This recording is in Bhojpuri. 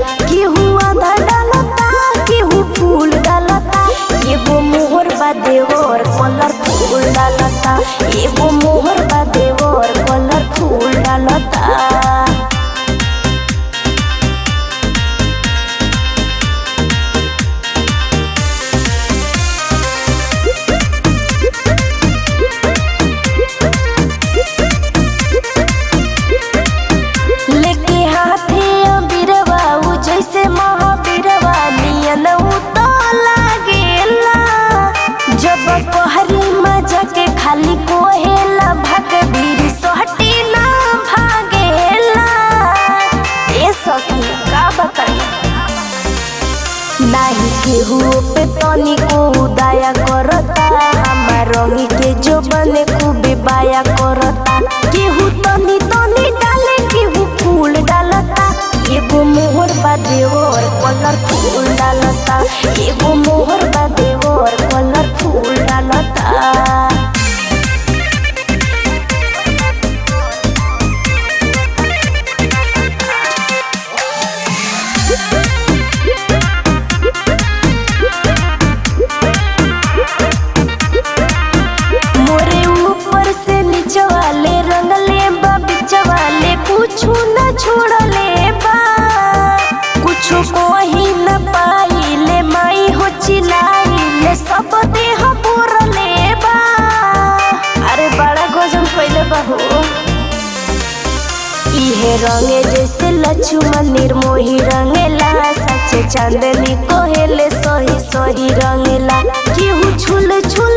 केहू आधा डालता केहू फूल डालता एगो मोहर बा देवर कलर फूल डालता एगो मोहर बा देवर कलर फूल डालता लेके हाथे अबीरवा उ जैसे महाबीरवा नियन उ तो लागेला जब पहरी मजा के खाली कोहेला भग भीर सोहटी ना भागेला ए सखी का बताई नाही केहू पे तनी को उदाया करता हमार रंगी के जो बने खूबे बाया करता केहू तनी तनी डाले केहू फूल डालता एगो मोहर बा देवर कलर फूल डालता एगो मोहर बा देवर कलर फूल डालता मोरे ऊपर से नीचे वाले रंगले बा बीच वाले कुछु न छोड़ले बा कुछु को ही न पाइले माई हो चिल्लाइले सब देह बोरले बा अरे बड़ा गजन कइले बा हो इहे रंगे जैसे लक्ष्मण निर्मोही रंगेला सच चांदनी कोहेले सोही सोही रंगेला केहू छुल छुल